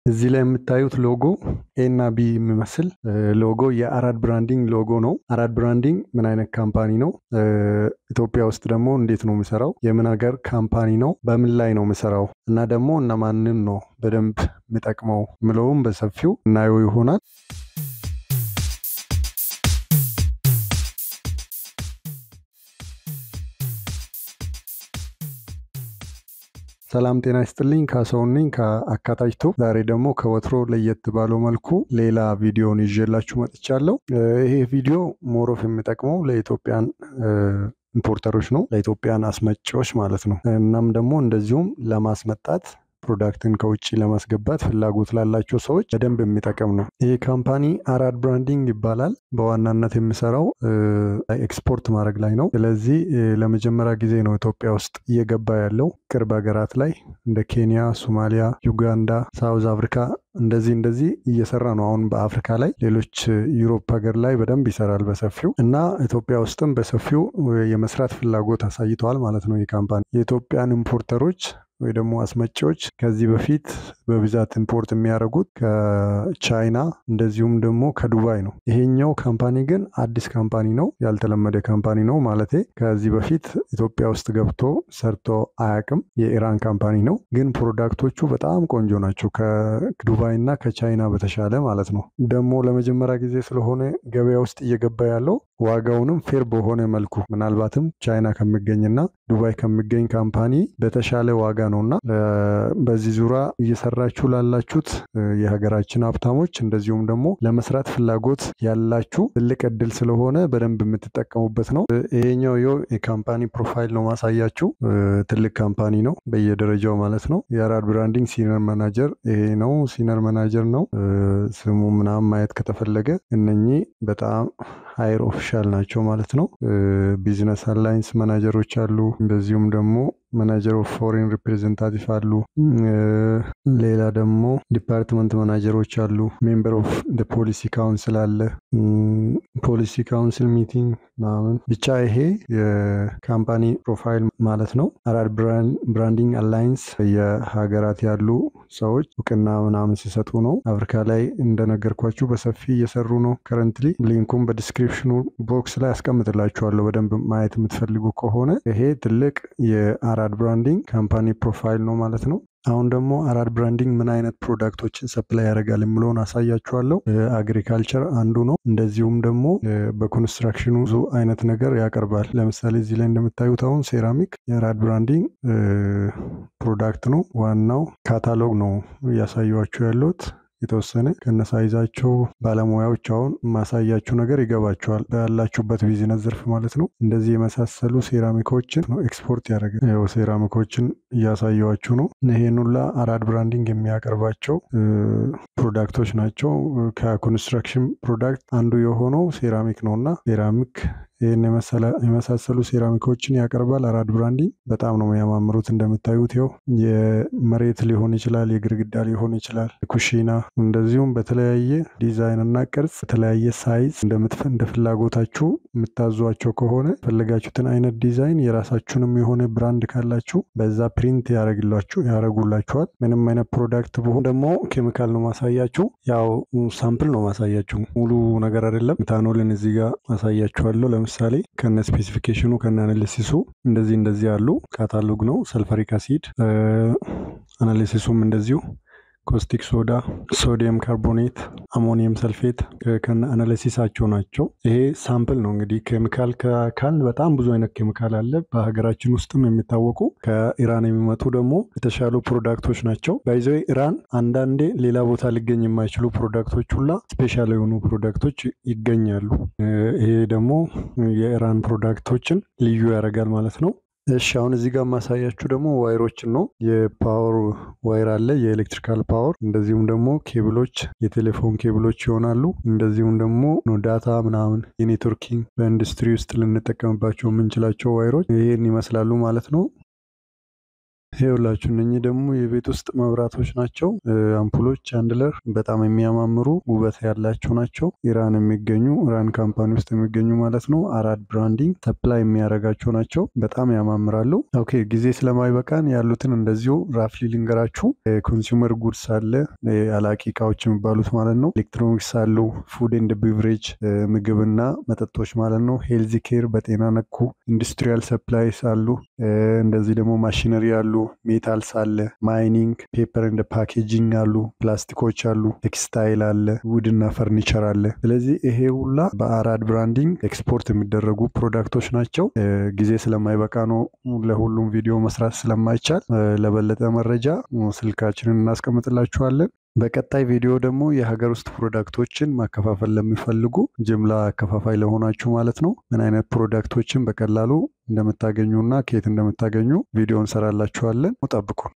እዚህ ላይ የምታዩት ሎጎ ኤ እና ቢ የሚመስል ሎጎ የአራድ ብራንዲንግ ሎጎ ነው። አራድ ብራንዲንግ ምን አይነት ካምፓኒ ነው? ኢትዮጵያ ውስጥ ደግሞ እንዴት ነው የሚሰራው? የምን ሀገር ካምፓኒ ነው? በምን ላይ ነው የሚሰራው? እና ደግሞ እነማንን ነው በደንብ የሚጠቅመው ምለውም በሰፊው እናየው ይሆናል። ሰላም ጤና ይስጥልኝ። ካሰውን ነኝ ከአካታጅቶ። ዛሬ ደግሞ ከወትሮ ለየት ባለው መልኩ ሌላ ቪዲዮን ይዤላችሁ መጥቻለሁ። ይሄ ቪዲዮ ሞሮፍ የሚጠቅመው ለኢትዮጵያን ኢምፖርተሮች ነው፣ ለኢትዮጵያን አስመጪዎች ማለት ነው። እናም ደግሞ እንደዚሁም ለማስመጣት ፕሮዳክትን ከውጭ ለማስገባት ፍላጎት ላላቸው ሰዎች በደንብ የሚጠቅም ነው። ይህ ካምፓኒ አራድ ብራንዲንግ ይባላል። በዋናነት የሚሰራው ኤክስፖርት ማድረግ ላይ ነው። ስለዚህ ለመጀመሪያ ጊዜ ነው ኢትዮጵያ ውስጥ እየገባ ያለው። ቅርብ ሀገራት ላይ እንደ ኬንያ፣ ሶማሊያ፣ ዩጋንዳ፣ ሳውዝ አፍሪካ እንደዚህ እንደዚህ እየሰራ ነው። አሁን በአፍሪካ ላይ ሌሎች ዩሮፕ ሀገር ላይ በደንብ ይሰራል በሰፊው እና ኢትዮጵያ ውስጥም በሰፊው የመስራት ፍላጎት አሳይተዋል ማለት ነው። ይህ ካምፓኒ የኢትዮጵያን ኢምፖርተሮች ወይ ደግሞ አስመጪዎች ከዚህ በፊት በብዛት ኢምፖርት የሚያደርጉት ከቻይና እንደዚሁም ደግሞ ከዱባይ ነው። ይሄኛው ካምፓኒ ግን አዲስ ካምፓኒ ነው፣ ያልተለመደ ካምፓኒ ነው ማለቴ ከዚህ በፊት ኢትዮጵያ ውስጥ ገብቶ ሰርቶ አያውቅም። የኢራን ካምፓኒ ነው፣ ግን ፕሮዳክቶቹ በጣም ቆንጆ ናቸው፣ ከዱባይ እና ከቻይና በተሻለ ማለት ነው። ደግሞ ለመጀመሪያ ጊዜ ስለሆነ ገበያ ውስጥ እየገባ ያለው ዋጋውንም ፌር በሆነ መልኩ ምናልባትም ቻይና ከሚገኝና ዱባይ ከሚገኝ ካምፓኒ በተሻለ ዋጋ ነውና በዚህ ዙሪያ እየሰራችሁ ላላችሁት የሀገራችን ሀብታሞች እንደዚሁም ደግሞ ለመስራት ፍላጎት ያላችሁ ትልቅ እድል ስለሆነ በደንብ የምትጠቀሙበት ነው። ይሄኛው ዮ የካምፓኒ ፕሮፋይል ነው ማሳያችሁ። ትልቅ ካምፓኒ ነው በየደረጃው ማለት ነው። የአራድ ብራንዲንግ ሲኒየር ማናጀር ይሄ ነው። ሲኒየር ማናጀር ነው ስሙ ምናምን ማየት ከተፈለገ እነኚህ በጣም ሀይር ኦፊሻል ናቸው ማለት ነው። ቢዝነስ አላይንስ ማናጀሮች አሉ። እንደዚሁም ደግሞ ማናጀር ኦፍ ፎሬን ሪፕሬዘንታቲቭ አሉ። ሌላ ደግሞ ዲፓርትመንት ማናጀሮች አሉ። ሜምበር ኦፍ ፖሊሲ ካውንስል አለ። ፖሊሲ ካውንስል ሚቲንግ ምናምን ብቻ ይሄ የካምፓኒ ፕሮፋይል ማለት ነው። አራድ ብራንዲንግ አላይንስ የሀገራት ያሉ ሰዎች እውቅና ምናምን ሲሰጡ ነው። አፍሪካ ላይ እንደነገርኳችሁ በሰፊ እየሰሩ ነው። ከረንትሊ ሊንኩም በዲስክሪፕሽኑ ቦክስ ላይ አስቀምጥላችኋለሁ በደንብ ማየት የምትፈልጉ ከሆነ ይሄ ትልቅ የአራድ ብራንዲንግ ካምፓኒ ፕሮፋይል ነው ማለት ነው። አሁን ደግሞ አራድ ብራንዲንግ ምን አይነት ፕሮዳክቶችን ሰፕላይ ያደርጋል የምለውን አሳያችኋለሁ። አግሪካልቸር አንዱ ነው። እንደዚሁም ደግሞ በኮንስትራክሽኑ ብዙ አይነት ነገር ያቀርባል። ለምሳሌ እዚህ ላይ እንደምታዩት አሁን ሴራሚክ የአራድ ብራንዲንግ ፕሮዳክት ነው። ዋናው ካታሎግ ነው እያሳየኋችሁ ያለሁት የተወሰነ ከነሳይዛቸው ባለሙያዎች አሁን ማሳያችሁ ነገር ይገባቸዋል ባላችሁበት ቢዝነስ ዘርፍ ማለት ነው። እንደዚህ የመሳሰሉ ሴራሚኮችን ነው ኤክስፖርት ያደረገ ያው ሴራሚኮችን እያሳየዋችሁ ነው። ይሄን ሁላ አራድ ብራንዲንግ የሚያቀርባቸው ፕሮዳክቶች ናቸው። ከኮንስትራክሽን ፕሮዳክት አንዱ የሆነው ሴራሚክ ነው እና ሴራሚክ ይህን የመሳሰሉ ሴራሚኮችን ያቀርባል። አራድ ብራንዲንግ በጣም ነው የሚያማምሩት። እንደምታዩት ይኸው የመሬት ሊሆን ይችላል፣ የግድግዳ ሊሆን ይችላል፣ ኩሽና እንደዚሁም በተለያየ ዲዛይን እና ቅርጽ በተለያየ ሳይዝ እንደ ፍላጎታችሁ የምታዟቸው ከሆነ ፈለጋችሁትን አይነት ዲዛይን የራሳችሁንም የሆነ ብራንድ ካላችሁ በዛ ፕሪንት ያደረጉላችኋል። ምንም አይነት ፕሮዳክት ብሆን ደግሞ ኬሚካል ነው ማሳያችሁ። ያው ሳምፕል ነው ማሳያችሁ፣ ሙሉ ነገር አይደለም። ኢታኖልን እዚህ ጋር ማሳያችኋለሁ። ለምሳሌ ከነ ስፔሲፊኬሽኑ ከነ አናሊሲሱ እንደዚህ እንደዚህ ያሉ ካታሎግ ነው። ሰልፈሪክ አሲድ አናሊሲሱም እንደዚሁ ኮስቲክ ሶዳ፣ ሶዲየም ካርቦኔት፣ አሞኒየም ሰልፌት ከነ አናሊሲሳቸው ናቸው። ይሄ ሳምፕል ነው እንግዲህ ኬሚካል ካል በጣም ብዙ አይነት ኬሚካል አለ። በሀገራችን ውስጥም የሚታወቁ ከኢራን የሚመጡ ደግሞ የተሻሉ ፕሮዳክቶች ናቸው። ባይዘ ኢራን አንዳንዴ ሌላ ቦታ ሊገኝ የማይችሉ ፕሮዳክቶች ሁላ ስፔሻል የሆኑ ፕሮዳክቶች ይገኛሉ። ይሄ ደግሞ የኢራን ፕሮዳክቶችን ልዩ ያደርጋል ማለት ነው። እሺ አሁን እዚህ ጋር ማሳያችሁ ደግሞ ዋይሮችን ነው። የፓወር ዋይር አለ፣ የኤሌክትሪካል ፓወር፣ እንደዚሁም ደግሞ ኬብሎች፣ የቴሌፎን ኬብሎች ይሆናሉ። እንደዚሁም ደግሞ ዳታ ምናምን የኔትወርኪንግ በኢንዱስትሪ ውስጥ ልንጠቀምባቸው የምንችላቸው ዋይሮች ይህን ይመስላሉ ማለት ነው። ይኸውላችሁ እነኚህ ደግሞ የቤት ውስጥ መብራቶች ናቸው። አምፑሎች ቻንድለር በጣም የሚያማምሩ ውበት ያላቸው ናቸው። ኢራን የሚገኙ ኢራን ካምፓኒ ውስጥ የሚገኙ ማለት ነው። አራድ ብራንዲንግ ሰፕላይ የሚያደርጋቸው ናቸው። በጣም ያማምራሉ። ኦኬ ጊዜ ስለማይበቃን ያሉትን እንደዚሁ ራፍሊ ልንገራችሁ። ኮንሱመር ጉድስ አለ፣ አላቂ እቃዎች የሚባሉት ማለት ነው። ኤሌክትሮኒክስ አሉ፣ ፉድ ኤንድ ቢቨሬጅ ምግብና መጠጦች ማለት ነው። ሄልዚ ኬር በጤና ነኩ፣ ኢንዱስትሪያል ሰፕላይስ አሉ። እንደዚህ ደግሞ ማሽነሪ አሉ ሜታልስ አለ፣ ማይኒንግ፣ ፔፐር እንደ ፓኬጂንግ አሉ፣ ፕላስቲኮች አሉ፣ ቴክስታይል አለ፣ ውድ እና ፈርኒቸር አለ። ስለዚህ ይሄ ሁላ በአራድ ብራንዲንግ ኤክስፖርት የሚደረጉ ፕሮዳክቶች ናቸው። ጊዜ ስለማይበቃ ነው ለሁሉም ቪዲዮ መስራት ስለማይቻል፣ ለበለጠ መረጃ ስልካችንን እናስቀምጥላችኋለን። በቀጣይ ቪዲዮ ደግሞ የሀገር ውስጥ ፕሮዳክቶችን ማከፋፈል ለሚፈልጉ ጅምላ አከፋፋይ ለሆናችሁ ማለት ነው ምን አይነት ፕሮዳክቶችን በቀላሉ እንደምታገኙና ከየት እንደምታገኙ ቪዲዮ እንሰራላችኋለን። ጠብቁን።